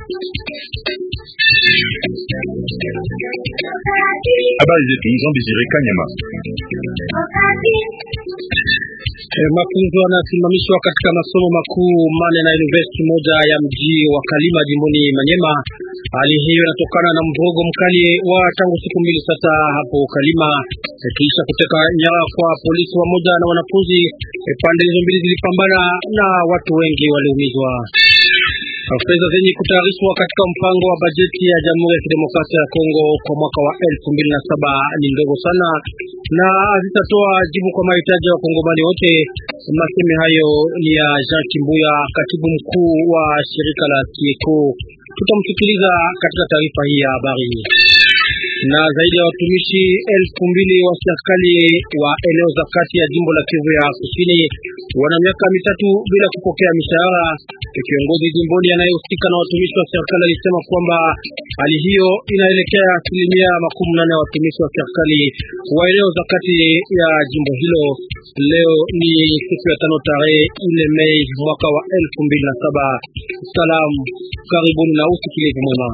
Habari zetu Jean Desire Kanyama. Eh, mafunzo yanasimamishwa katika masomo makuu mane na university moja ya mji wa Kalima jimboni Manyema. Hali hiyo inatokana na mvurugo mkali wa tangu siku mbili sasa hapo Kalima, eh, kisha kuteka nyara kwa polisi wamoja na wanafunzi. Eh, pande hizo mbili zilipambana na watu wengi waliumizwa. Fedha zenye kutayarishwa katika mpango wa bajeti ya Jamhuri ya Kidemokrasia ya Kongo kwa mwaka wa elfu mbili na saba ni ndogo sana na hazitatoa jibu kwa mahitaji ya wakongomani wote. Maseme hayo ni ya Jean Kimbuya, katibu mkuu wa shirika la Kieko. Tutamsikiliza katika taarifa hii ya habari na zaidi ya watumishi elfu mbili wa serikali wa eneo za kati ya jimbo la Kivu ya Kusini wana miaka mitatu bila kupokea mishahara. Kiongozi jimboni anayehusika na watumishi wa serikali alisema kwamba hali hiyo inaelekea asilimia makumi nane ya watumishi wa serikali wa eneo za kati ya jimbo hilo. Leo ni siku ya tano tarehe nne Mei mwaka wa elfu mbili na saba. Salamu, karibuni na usikilivu mwema.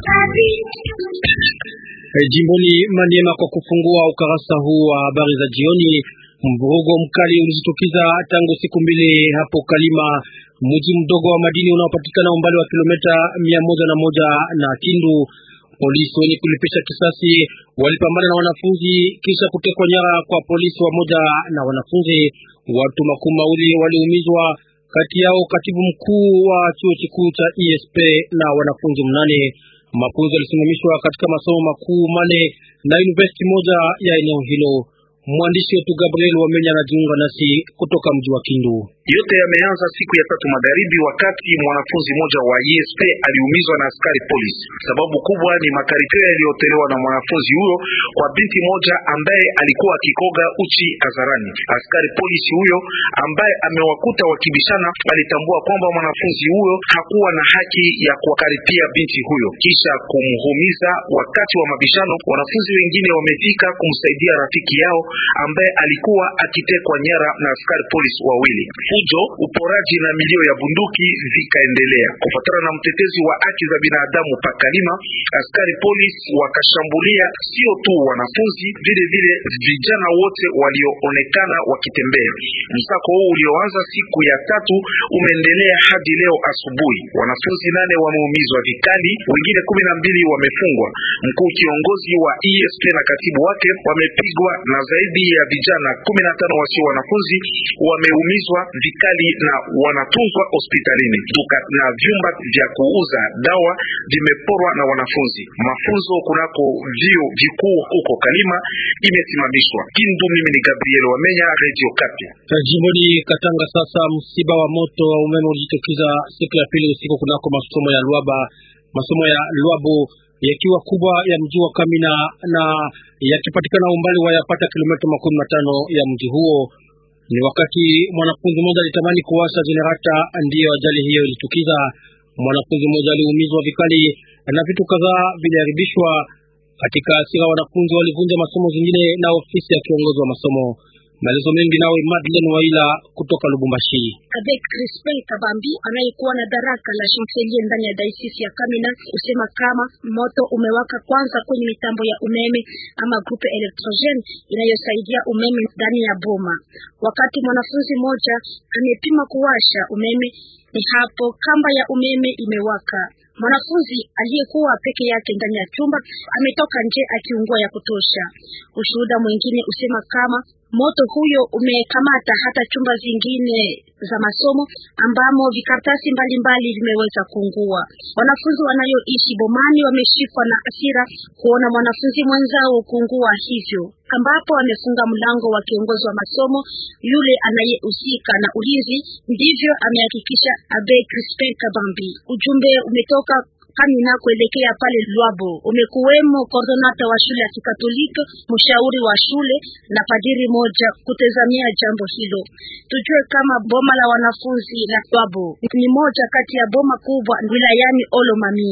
E, jimboni Maniema kwa kufungua ukarasa huu wa habari za jioni, mvurugo mkali ulijitokeza tangu siku mbili hapo Kalima, mji mdogo wa madini unaopatikana umbali wa kilomita mia moja na moja na Kindu. Polisi wenye kulipisha kisasi walipambana na wanafunzi kisha kutekwa nyara kwa polisi wamoja na wanafunzi. Watu makumi mawili waliumizwa, kati yao katibu mkuu wa chuo kikuu cha ESP na wanafunzi mnane. Mafunzo yalisimamishwa katika masomo makuu mane na university moja ya eneo hilo. Mwandishi wetu Gabriel Wamenya anajiunga nasi kutoka mji wa Kindu. Yote yameanza siku ya tatu magharibi, wakati mwanafunzi mmoja wa ESP aliumizwa na askari polisi. Sababu kubwa ni makaripio yaliyotolewa na mwanafunzi huyo kwa binti moja ambaye alikuwa akikoga uchi hadharani. Askari polisi huyo ambaye amewakuta wakibishana alitambua kwamba mwanafunzi huyo hakuwa na haki ya kuwakaripia binti huyo, kisha kumhumiza. Wakati wa mabishano, wanafunzi wengine wamefika kumsaidia rafiki yao ambaye alikuwa akitekwa nyara na askari polisi wawili. Fujo, uporaji na milio ya bunduki vikaendelea. Kufuatana na mtetezi wa haki za binadamu Pakalima, askari polisi wakashambulia sio tu wanafunzi, vile vile vijana wote walioonekana wakitembea. Msako huu ulioanza siku ya tatu umeendelea hadi leo asubuhi. Wanafunzi nane wameumizwa vikali, wengine kumi na mbili wamefungwa. Mkuu kiongozi wa ESP na katibu wake wamepigwa na zaidi ya vijana kumi na tano wasio wanafunzi wameumizwa vikali na wanatunzwa hospitalini. Duka na vyumba vya kuuza dawa vimeporwa na wanafunzi. Mafunzo kunako vio vikuu huko Kalima imesimamishwa. Kindu, mimi ni Gabriel Wamenya, Radio Kapi. Jimboni Katanga, sasa msiba wa moto wa umeme ulijitokeza siku ya pili usiku kunako masomo ya Luaba, masomo ya Luabo yakiwa kubwa ya mji wa Kamina na yakipatikana umbali wa yapata kilomita makumi matano ya mji huo. Ni wakati mwanafunzi mmoja alitamani kuwasha jenerata, ndiyo ajali hiyo ilitukiza. Mwanafunzi mmoja aliumizwa vikali na vitu kadhaa viliharibishwa. Katika hasira, wanafunzi walivunja masomo zingine na ofisi ya kiongozi wa masomo. Maelezo mengi nawe Madeleine Waila kutoka Lubumbashi. Avec Crispin Kabambi anayekuwa na daraka la chancelier ndani ya diocese ya Kamina usema kama moto umewaka kwanza kwenye mitambo ya umeme ama grupe electrogene inayosaidia umeme ndani ya boma. Wakati mwanafunzi mmoja amepima kuwasha umeme, ni hapo kamba ya umeme imewaka. Mwanafunzi aliyekuwa peke yake ndani ya chumba ametoka nje akiungua ya kutosha. Ushuhuda mwingine usema kama moto huyo umekamata hata chumba zingine za masomo ambamo vikaratasi mbalimbali vimeweza kuungua. Wanafunzi wanayoishi bomani wameshikwa na hasira kuona mwanafunzi mwenzao kuungua hivyo, ambapo amefunga mlango wa kiongozi wa masomo yule anayehusika na ulinzi. Ndivyo amehakikisha Abe Crispin Kabambi. Ujumbe umetoka Kamina kuelekea pale Lwabo. Umekuwemo koordinata wa shule ya Kikatoliki, mshauri wa shule na padiri moja kutazamia jambo hilo. Tujue kama boma la wanafunzi la Lwabo ni moja kati ya boma kubwa wilayani Olomami.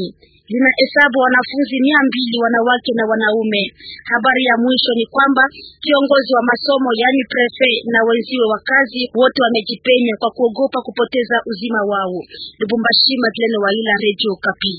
linahesabu wanafunzi mia mbili wanawake na wanaume. Habari ya mwisho ni kwamba kiongozi wa masomo yani prefe na wenziwe wa kazi wote wamejipenya kwa kuogopa kupoteza uzima wao. Lubumbashi, Madeleine Waila, Radio Kapi.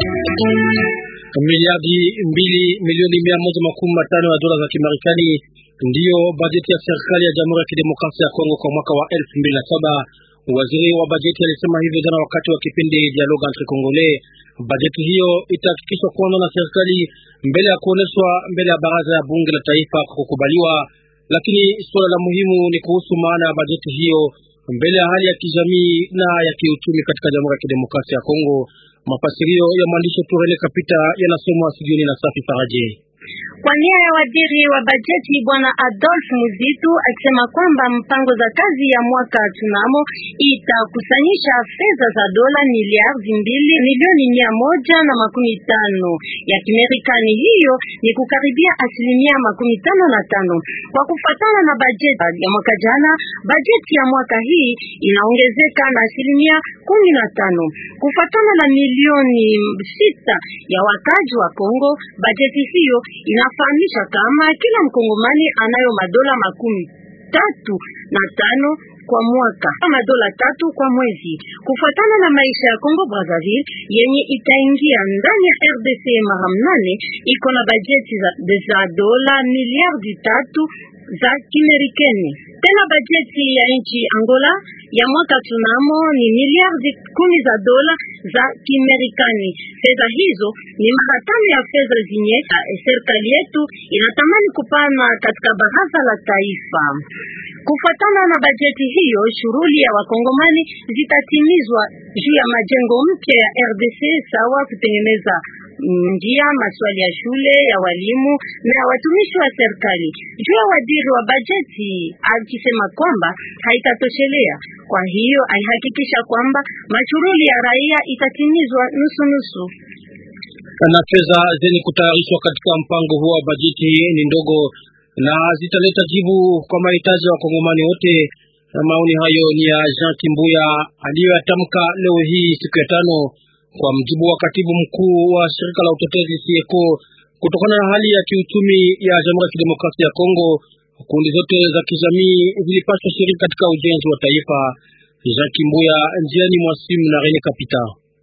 Miliardi mbili milioni mia moja makumi matano ya dola za Kimarekani ndiyo bajeti ya serikali ya Jamhuri ya Kidemokrasia ya Kongo kwa mwaka wa elfu mbili na saba. Waziri wa bajeti alisema hivyo jana wakati wa kipindi Dialogue entre Congolais. Bajeti hiyo itahakikishwa kwanza na serikali mbele ya kuoneshwa mbele ya baraza ya bunge la taifa kwa kukubaliwa, lakini suala la muhimu ni kuhusu maana ya bajeti hiyo mbele ya hali ya kijamii na ya kiuchumi katika Jamhuri ya Kidemokrasia ya Kongo. Mafasirio ya mwandishi Turele Kapita yanasomwa studioni na Safi Faraje. Kwa nia ya waziri wa bajeti bwana Adolf Muzitu akisema kwamba mpango za kazi ya mwaka tunamo itakusanyisha fedha za dola miliardi mbili milioni mia moja na makumi tano ya Kimerikani. Hiyo ni kukaribia asilimia makumi tano na tano kwa kufatana na bajeti ya mwaka jana. Bajeti ya mwaka hii inaongezeka na asilimia kumi na tano kufatana na milioni sita ya wakaji wa Kongo. Bajeti hiyo inafahamisha kama kila mkongomani anayo madola makumi tatu na tano kwa mwaka ama dola tatu kwa mwezi, kufuatana na maisha ya Kongo Brazzaville yenye itaingia ndani ya RDC mara mnane, iko na bajeti za, za dola miliardi tatu za Kimerikani. Tena bajeti ya nchi Angola ya mwaka tunamo ni miliardi kumi za dola za Kimerikani. Fedha hizo ni mara tano ya fedha zenye serikali yetu inatamani kupana katika baraza la taifa. Kufuatana na bajeti hiyo, shughuli ya wakongomani zitatimizwa juu ya majengo mpya ya RDC sawa kutengeneza njia, maswali ya shule ya walimu na ya watumishi wa serikali. Juu ya waziri wa bajeti akisema kwamba haitatoshelea, kwa hiyo alihakikisha kwamba mashughuli ya raia itatimizwa nusu nusu na fedha zenye kutayarishwa katika mpango huo wa bajeti ni ndogo na zitaleta jibu kwa mahitaji ya wakongomani wote. Maoni hayo ni ya Jean Kimbuya aliyoyatamka leo hii siku ya tano, kwa mjibu wa katibu mkuu wa shirika la utetezi Sieko. Kutokana na hali ya kiuchumi ya Jamhuri ya Kidemokrasia ya Kongo, kundi zote za kijamii zilipaswa shiriki katika ujenzi wa taifa. Jean Kimbuya njiani mwasimu na Rene Kapita.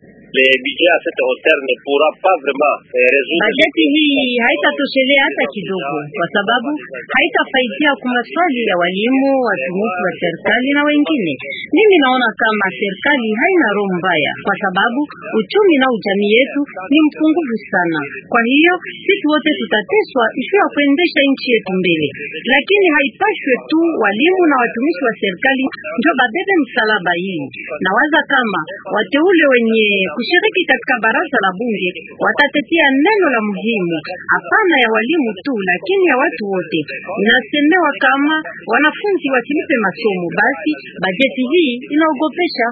Bajeti hii haitatoshelea hata kidogo, kwa sababu haitafaidia kwa maswali ya walimu, watumishi wa serikali na wengine. Mimi naona kama serikali haina roho mbaya, kwa sababu uchumi na ujamii yetu ni mpungufu sana. Kwa hiyo sisi wote tutateswa juu ya kuendesha nchi yetu mbele, lakini haipashwe tu walimu na watumishi wa serikali ndio babebe msalaba hii. Nawaza kama wateule wenye kushiriki katika baraza la bunge watatetea neno la muhimu, hapana ya walimu tu, lakini ya watu wote. Inasemewa kama wanafunzi wasilipe masomo, basi bajeti hii inaogopesha.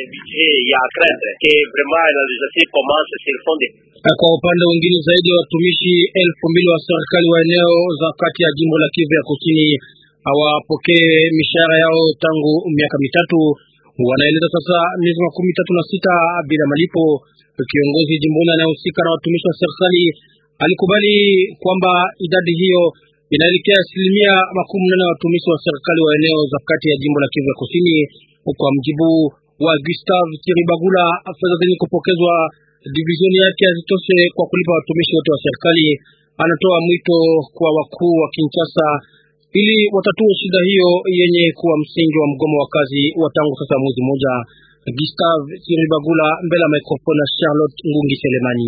Kwa upande mwingine, zaidi ya watumishi elfu mbili wa serikali wa eneo za kati ya jimbo la Kivu ya kusini hawapokee mishahara yao tangu miaka mitatu wanaeleza sasa miezi makumi tatu na sita bila malipo. Kiongozi jimboni anayehusika na watumishi wa serikali alikubali kwamba idadi hiyo inaelekea asilimia makumi nane ya watumishi wa serikali wa eneo za kati ya jimbo la Kivu ya kusini. Kwa mjibu wa Gustave Chiribagula, fedha zenye kupokezwa divizioni yake hazitoshe kwa kulipa watumishi wote wa serikali. Anatoa mwito kwa wakuu wa Kinshasa ili watatue shida hiyo yenye kuwa msingi wa mgomo wa kazi wa tangu sasa mwezi mmoja. Gustave Siribagula mbele ya microphone na Charlotte Ngungi Selemani.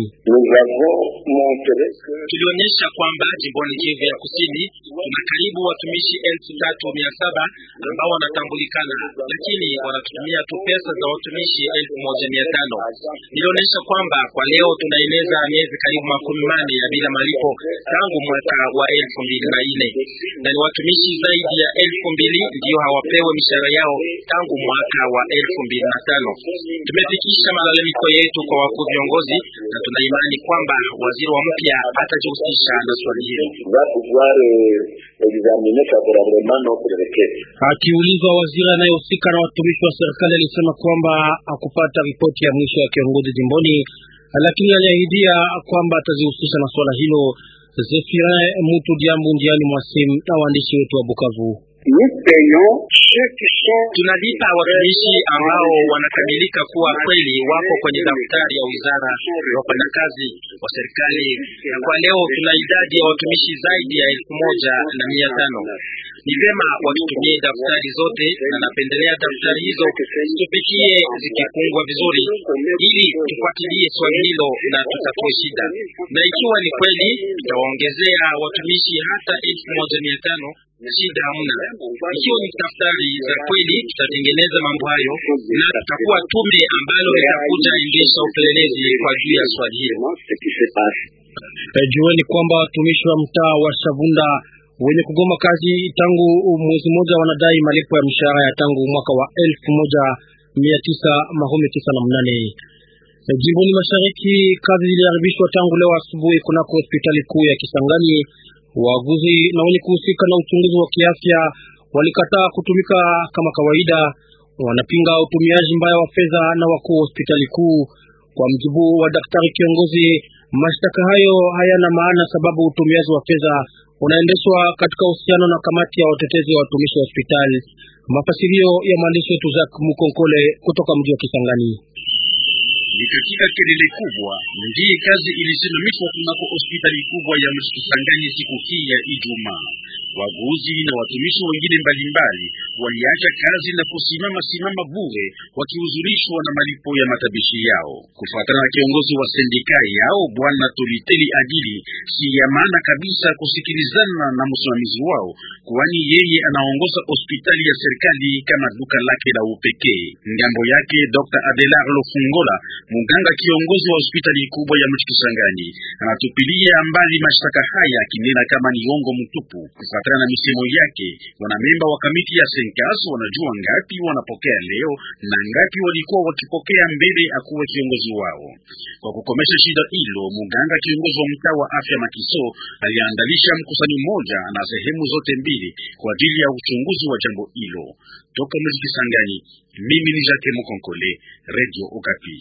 Tulionyesha kwamba jimboni Kivu ya kusini kuna karibu watumishi elfu tatu mia saba ambao wanatambulikana, lakini wanatutumia tu pesa za watumishi elfu moja mia tano. Nilionyesha kwamba kwa leo tunaeneza miezi karibu makumi mane ya bila malipo tangu mwaka wa elfu mbili na nne na ni watumishi zaidi ya elfu mbili ndio hawapewe mishahara yao tangu mwaka wa elfu mbili na tano. Tumefikisha malalamiko yetu kwa wakuu viongozi na tuna imani kwamba waziri wa mpya atajihusisha na swali hilo. Akiulizwa, waziri anayehusika na watumishi wa serikali alisema kwamba hakupata ripoti ya mwisho ya kiongozi jimboni. lakini aliahidia kwamba atazihusisha na swala hilo. Zefirin Mutu Diambu njiani mwa simu na waandishi wetu wa Bukavu. Tunalipa watumishi ambao wanakamilika kuwa kweli wako kwenye daftari ya wizara ya wafanyakazi wa serikali, na kwa leo tuna idadi ya watumishi zaidi ya elfu moja na mia tano. Ni vyema watutumie daftari zote, na napendelea daftari hizo tupitie zikifungwa vizuri, ili tufuatilie swali hilo na tutatue shida, na ikiwa ni kweli tutawaongezea watumishi hata elfu moja mia tano shida hamna. Ikiwa ni daftari za kweli, tutatengeneza mambo hayo na tutakuwa tume ambalo litakuja endesha upelelezi kwa juu ya swali hilo. Jueni kwamba watumishi wa mtaa wa Shavunda wenye kugoma kazi tangu mwezi mmoja wanadai malipo ya mishahara ya tangu mwaka wa elfu moja mia tisa makumi tisa na mnane. Jimboni mashariki kazi ziliharibishwa tangu leo asubuhi kunako hospitali kuu ya Kisangani. Waguzi na wenye kuhusika na uchunguzi wa kiafya walikataa kutumika kama kawaida. Wanapinga utumiaji mbaya wa fedha na wakuu wa hospitali kuu. Kwa mjibu wa daktari kiongozi, mashtaka hayo hayana maana sababu utumiaji wa fedha unaendeshwa katika uhusiano na kamati ya watetezi wa watumishi wa hospitali. Mafasirio ya mwandishi wetu Jacques Mukonkole kutoka mji wa Kisangani. Ni katika kelele kubwa ndiye kazi ilisimamishwa kunako hospitali kubwa ya mji Kisangani siku hii ya Ijumaa. Waguzi na watumishi wengine mbalimbali waliacha kazi na kusimama simama bure, wakihuzunishwa na malipo ya matabishi yao. Kufuatana na kiongozi wa sendika yao bwana Toliteli Adili, si ya maana kabisa kusikilizana na msimamizi wao, kwani yeye anaongoza hospitali ya serikali kama duka lake la upekee. Ngambo yake Dr. Adelar Lofungola muganga kiongozi wa hospitali kubwa ya mji Kisangani anatupilia mbali mashtaka haya akinena kama ni uongo mtupu. Kufuatana na misemo yake, wanamemba wa kamiti ya Senkas wanajua ngapi wanapokea leo na ngapi walikuwa wakipokea mbele akuwe kiongozi wao. Kwa kukomesha shida hilo, muganga kiongozi wa mtaa wa afya Makiso aliandalisha mkusanyo mmoja na sehemu zote mbili kwa ajili ya uchunguzi wa jambo hilo. Toka mji Kisangani, mimi ni Jacques Mukonkole, Radio Okapi.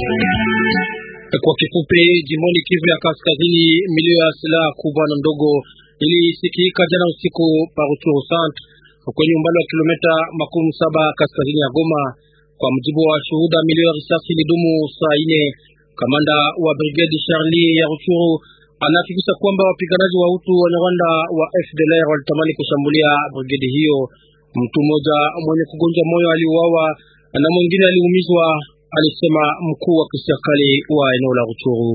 Kwa kifupi, jimboni Kivu ya Kaskazini, milio ya silaha kubwa na ndogo ilisikika jana usiku Paruchuru centre kwenye umbali wa kilomita makumi saba kaskazini ya Goma. Kwa mjibu wa shuhuda, milio ya risasi ilidumu saa ine. Kamanda wa brigade Charlie ya Ruchuru anahakikisha kwamba wapiganaji wa Hutu wa Rwanda wa FDLR walitamani kushambulia brigade hiyo. Mtu mmoja mwenye kugonja moyo aliuawa na mwingine aliumizwa, alisema mkuu wa kiserikali wa eneo la Ruchuru.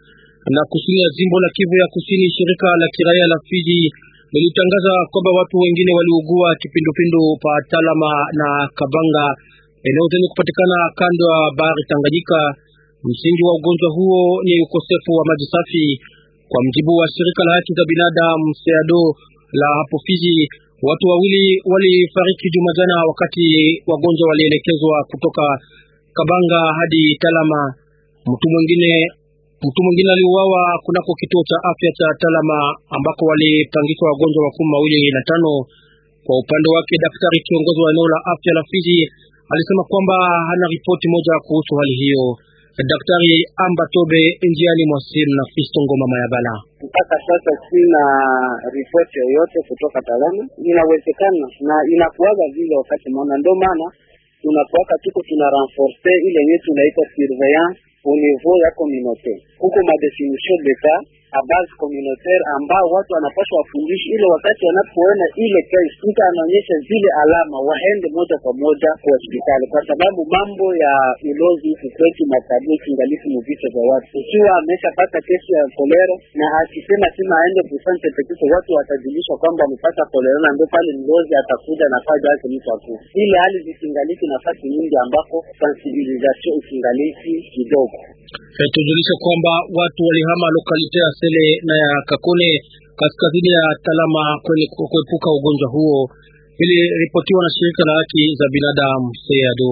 Na kusini ya jimbo la Kivu ya Kusini, shirika la kiraia la Fiji lilitangaza kwamba watu wengine waliugua kipindupindu pa Talama na Kabanga, eneo zenye kupatikana kando ya bahari Tanganyika. Msingi wa ugonjwa huo ni ukosefu wa maji safi. Kwa mjibu wa shirika la haki za binadamu SEADO la hapo Fiji, watu wawili walifariki juma jana wakati wagonjwa walielekezwa kutoka Kabanga hadi Talama. Mtu mwingine mtu mwingine aliuawa kunako kituo cha afya cha Talama ambako walipangishwa wagonjwa makumi mawili na tano. Kwa upande wake, daktari kiongozi wa eneo la afya la Fiji alisema kwamba hana ripoti moja kuhusu hali hiyo. Daktari Amba Tobe njiani mwa simu na Fisto Ngoma Mayabala. Mpaka sasa sina ripoti yoyote kutoka Talama. Inawezekana na inakuwaga vile wakati mona, ndio maana tunakuwaka tuko tuna renforce ile yenyewe tunaita surveillance au niveau ya communauté. Huko madefinition d'etat a base communautaire ambao watu wanapaswa wafundishe, ile wakati wanapoona ile case, mtu anaonyesha zile alama, waende moja kwa moja kwa hospitali, kwa sababu mambo ya ulozi huku kwetu matabia kingalifu mu vichwa vya watu. Ikiwa ameshapata kesi ya kolera na akisema tena aende kusante petiso, watu watajulishwa kwamba amepata kolera, na ndio pale mlozi atakuja na faja yake mtu akuu. Ile hali zikingalifu nafasi nyingi ambako sensibilisation ikingalifu kidogo. Tujulishe kwamba watu walihama lokalite ya Sele na ya Kakone kaskazini ya Talama kwenye kuepuka ugonjwa huo, ili ripotiwa na shirika la haki za binadamu SEADO.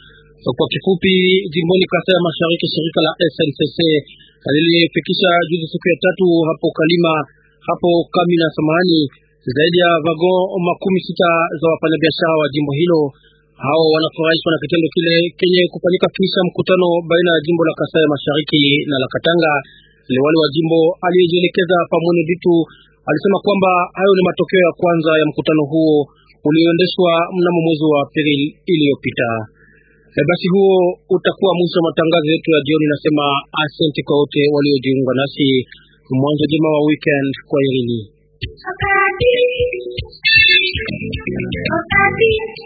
Kwa kifupi, jimboni Kasai ya Mashariki, shirika la SNCC lilifikisha juzi siku ya tatu hapo Kalima hapo Kamina, samahani, zaidi ya vagon makumi sita za wafanyabiashara wa jimbo hilo Hao wanafurahishwa na kitendo kile kenye kufanyika kisha mkutano baina ya jimbo la Kasai Mashariki na la Katanga. Liwali wa jimbo aliyejielekeza Pamwene Bitu alisema kwamba hayo ni matokeo ya kwanza ya mkutano huo ulioendeshwa mnamo mwezi wa Aprili iliyopita. E, basi huo utakuwa mwisho wa matangazo yetu ya jioni. Nasema asante kwa wote waliojiunga nasi. Mwanzo jema wa weekend kwa irini.